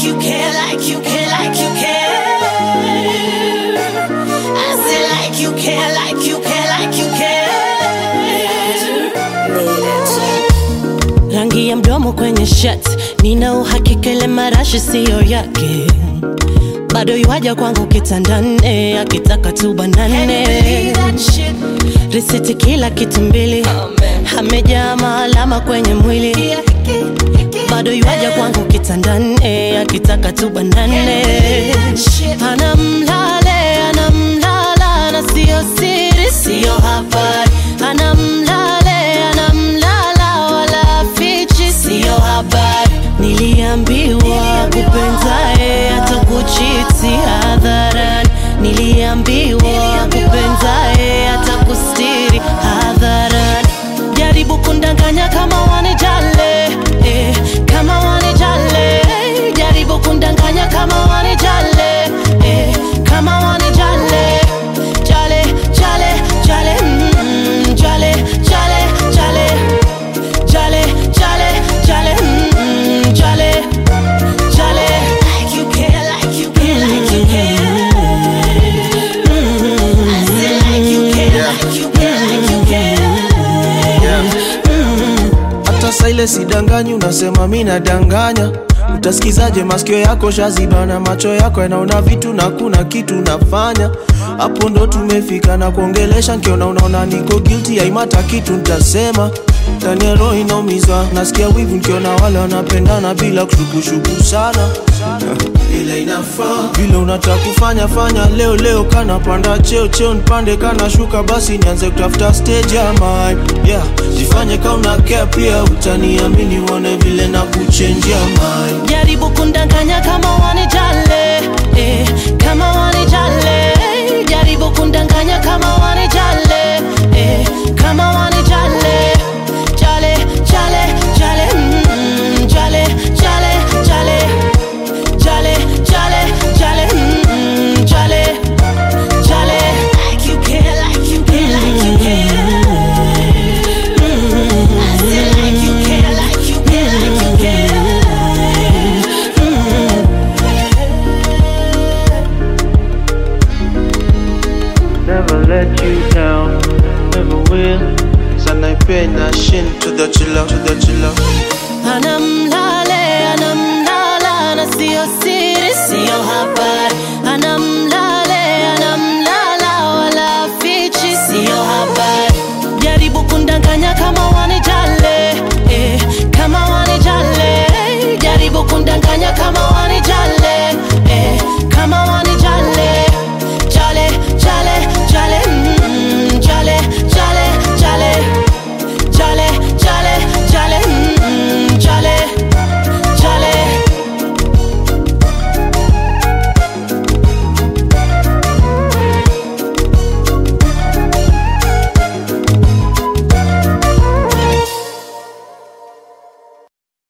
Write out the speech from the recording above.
you care, like you care, like you care. I say like you care, like you care, like you care. Rangi ya mdomo kwenye shirt, nina uhakika ile marashi siyo yake. Bado yuaja kwangu kitandane, akitaka tu banane. Risiti kila kitu mbili, amejaa maalama kwenye mwili. Bado yuaja kwangu kitandane, akitaka tu banane. Anamlale, anamlala na siyo siri, siyo habari. Anamlale, anamlala wala fichi, siyo habari. Niliambiwa kupenzae atakuchiti hadharani, niliambiwa kupenzae atakustiri hadharani. Jaribu kundanganya kama wanijale, eh, kama wanijale. Jaribu kundanganya kama wanijale, eh, kama wanijale. Jale, jale, jale, mm, jale, jale, jale. Jale, jale, jale, mm, jale, jale. Like you care, like you care, like you care. Mm, I say like you care, like you care, like you care. hata saa ile sidanganyi unasema mi nadanganya utasikizaje masikio yako shazibana macho yako yanaona vitu na kuna kitu nafanya hapo ndo tumefika na kuongelesha nkiona unaona niko guilty aimata kitu ntasema ndani ya roho inaumizwa nasikia wivu nkiona wale wanapendana bila kushukushuku sana ile inafaa vile unataka kufanya fanya leo leo kana panda cheo cheo nipande kana shuka basi nianze kutafuta stage ya mine yeah jifanye kama una care pia utaniamini uone vile na kuchenjia mine Jaribu kundanganya kama wanijale, eh, kama wanijale. Jaribu kundanganya kama wanijale, eh, kama wanijale. Jale, jale, jale, mm, jale, jale, jale. Jale, jale, jale, mm, jale, jale. Like you care, like you care, like you care. Mm, I say like you care, like you care, like you care. never let you down never will sanaipenda shin to the chilla to the chilla Anamlale, anamlala na siyo siri, siyo habari. Anamlale, anamlala wala fichi, siyo habari. Jaribu kundanganya kama wani